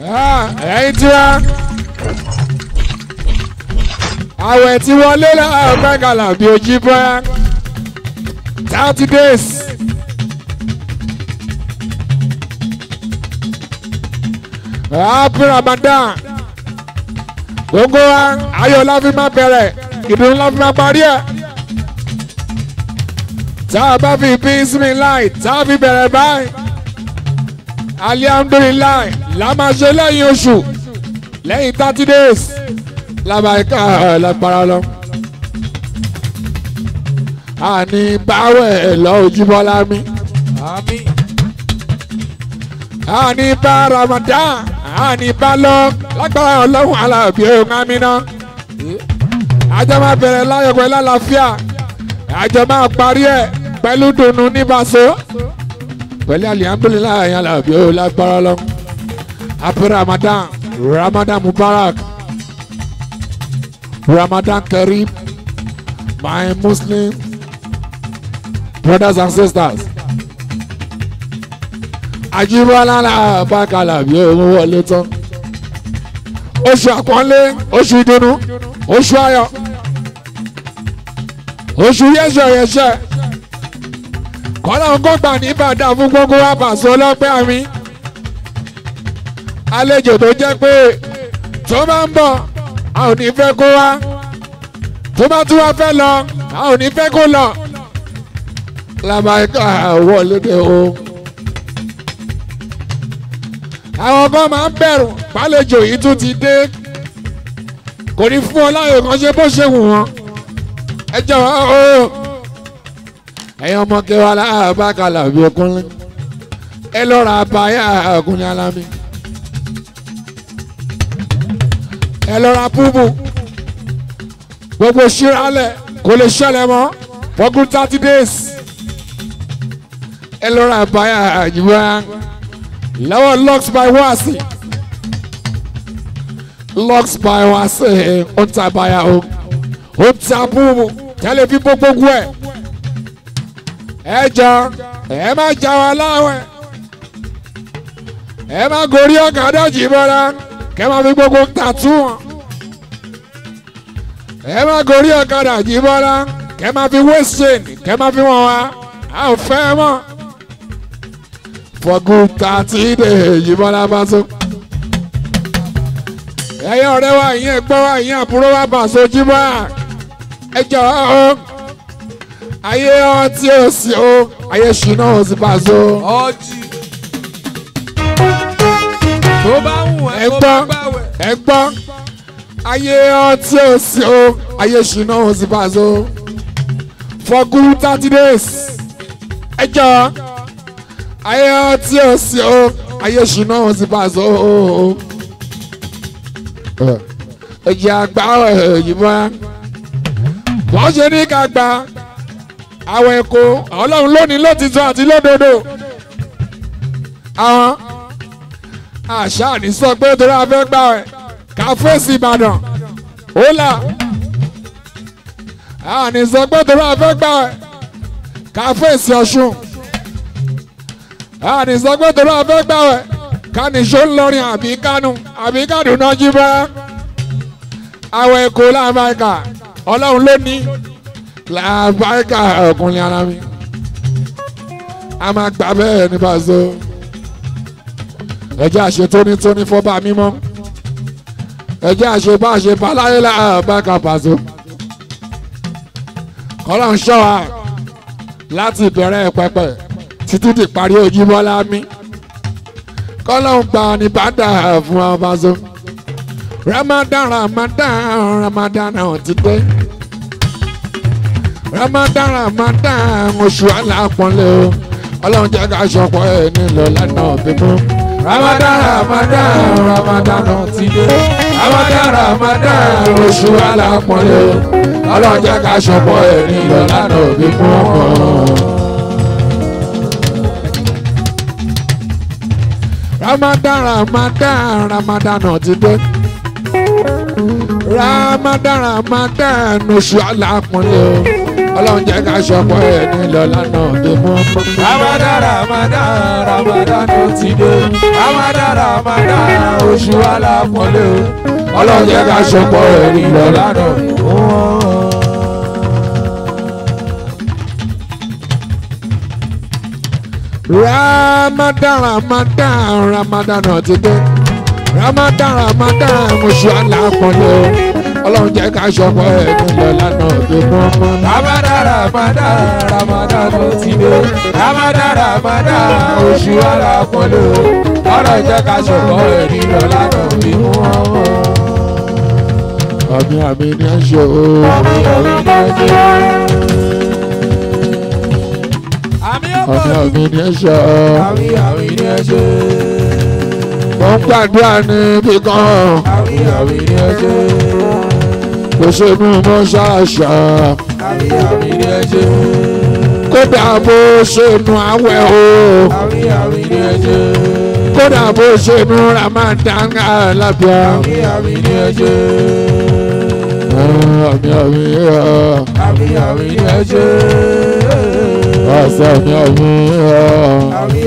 ẹ̀yin tí wá àwẹ̀ tí wọlé láàbẹ̀ kàlà bí ojú bọ́yá thirty days. happy ramadan gbogbo wa ayọ̀ la fi máa bẹ̀rẹ̀ ìdùnnú la fi máa parí ẹ̀ tá a bá fi bismillah tá a fi bẹ̀rẹ̀ báyìí alihamdulilayi la máa ṣe lẹ́yìn oṣù lẹ́yìn thirty days labaika lágbára lọ. àní báwẹ̀ lọ ojúbọ́lá mi àmín àní bá ramadan àní bá lọ lágbára ọlọ́run alábí ohun amínà. àjọ máa bẹ̀rẹ̀ láyọ̀ pẹ̀lú àlàáfíà àjọ máa parí ẹ̀ pẹ̀lú dùnú níbaṣọ pẹ̀lú alihamdulilayi alábí ohun lágbára lọ. happy ramadan ramadan mubarak ramadan kareem my muslim brothers and sisters àjíbọ́lá làbákalà bí owó wọlé tán oṣù àpọ́nlé oṣù ìdùnnú oṣù ayọ̀ oṣù yẹ́sọ̀ yẹ́sẹ̀ kọ́lá ọgọ́gbà ní ìbàdàn fún gbogbo wa pàṣẹ ọlọ́pẹ́ àmì àlejò tó jẹ́ pé tó bá ń bọ̀ a ò ní fẹ́ kó wá tó bá tún wá fẹ́ lọ a ò ní fẹ́ kó lọ làbáyíká wọlé dé o àwọn kan máa ń bẹ̀rù pálejò yìí tún ti dé kò ní fún ọ láyò kan ṣe bó ṣe wù wọ́n ẹ jọ̀wọ́ o ẹ̀yin ọmọ kẹwàá láàbàkàlà bí okùnrin ẹ lọ́ra àbáyà ọkùnrin alámi ẹ lọ́ra púpù gbogbo ṣíralẹ̀ kò lè ṣẹlẹ̀ mọ́ for good thirty days ẹ lọ́ra àbáyà àjùmọ̀ lọ́wọ́ lux by wasi lux by wasi ó ta báyà o ó ta púpù tẹ́lẹ̀ fi gbogbo ẹ̀ ẹ jọ ẹ má jà wá láwẹ̀ ẹ má gorí ọ̀kadà jì bọ́lá kẹ́ máa fi gbogbo tàtú wọn ẹ má gorí ọ̀kadà jì bọ́lá kẹ́ máa fi waist chain kẹ́ máa fi wọn wá a ò fẹ́ mọ́ for good thirty days yìí bọ́lá bá so ẹ̀yin ọ̀rẹ́ wa ìyẹn gbọ́ wa ìyẹn àbúrò wa bà sojú bá ẹ jọ ọ́ ayé ọtí òsì o ayé ṣìnà òsì bá so. ọjì tó bá wù ẹ́ ẹ tó gbọ́ bá gbàwẹ̀ ẹ gbọ́ ayé ọtí òsì o ayé ṣìnà òsì bá so. for good thirty days ẹ jọ ayé ọtí òsì o ayé ṣìnà òsì bá so. ẹ jẹ́ àgbà ẹ̀yìn mọ́ wọ́n ṣe ní ká gba àwọn ẹ̀kọ́ ọlọ́run lónìí lótìtọ́ àti lódodo àwọn àṣà ní sọ pé torí a fẹ́ gbà ẹ̀ ká fèsì ìbàdàn ó là àní sọ pé torí a fẹ́ gbà ẹ̀ ká fèsì ọ̀ṣun àní sọ pé torí a fẹ́ gbà ẹ̀ ká nìṣó ńlọrin àbí kánú àbí kánú náà jí bá àwọn ẹ̀kọ́ làbáyíká ọlọ́run lónìí làbáyíká ọkùnrin ara mi a máa gbà bẹ́ẹ̀ ní bàzọ́ ẹjẹ́ àṣẹ tónítóní fọ́ba mímọ́ ẹjẹ́ àṣẹ bá àṣẹ baláyé làbáyíká bàzọ́ kọ́lá ń ṣọ́ wa láti ìbẹ̀rẹ̀ pẹpẹ títí di parí ojúmọ́lá mi kọ́lá ń gba ní bàdà fún wa bàzọ́ ramadan ramadan ramadan náà ti dé ramadan ramadan oṣù alápọ̀nlé o ọlọ́run jẹ́ ká ṣọpọ̀ ẹ̀ nílò lánàá bímọ. ramadan ramadan ramadan náà ti dé ramadan ramadan oṣù alápọ̀nlé o ọlọ́run jẹ́ ká ṣọpọ̀ ẹ̀ nílò lánàá bímọ. ramadan ramadan ramadan náà ti dé ramadan ramadan oṣù alápọ̀nlé o ọlọ́run jẹ́ ká ṣọpọ̀ ẹ̀ nílò lánàá bí mọ́. ramadan ramadan ramadan ó ti dé ramadan Ramadan oṣù alápọ̀lẹ́ o. ọlọ́run jẹ́ ká ṣọpọ̀ ẹ̀rí lọ lánàá. Ramadan Ramadan Ramadan náà ti dé Ramadan Ramadan oṣù alápọ̀lẹ́ o ọlọ́run jẹ́ ká ṣọpọ̀ ẹ̀rí lọ lánàá tó mọ́ mọ́. Ramadan Ramadan Ramadan ló ti dé. Ramadan Ramadan oṣù alápọ̀lẹ́ o. ọ̀rọ̀ jẹ́ ká ṣọ̀kọ́ ẹ̀rí lọ lánàá bí mú ọmọ. àmì àmì ni ẹ ṣe o. Àmì àmì ni ẹ ṣe. Àmì àmì ọ̀pọ̀ àmì ni ẹ ṣe o. àmì àmì ni ẹ ṣe. mo ń gbàdúrà níbi kan Àmì àmì ni ẹ ṣe. kò ṣe mú mọ́ ṣáṣá Àmì àmì ni ẹ ṣe. kódà bó ṣe nu àwẹ̀ o Àmì àmì ni ẹ ṣe. kódà bó ṣe nu Ramadan alábíà. Àmì àmì ni ẹ ṣe. àmì àmì Àmì àmì ni ẹ ṣe. ọ̀sẹ̀ àmì àmì Àmì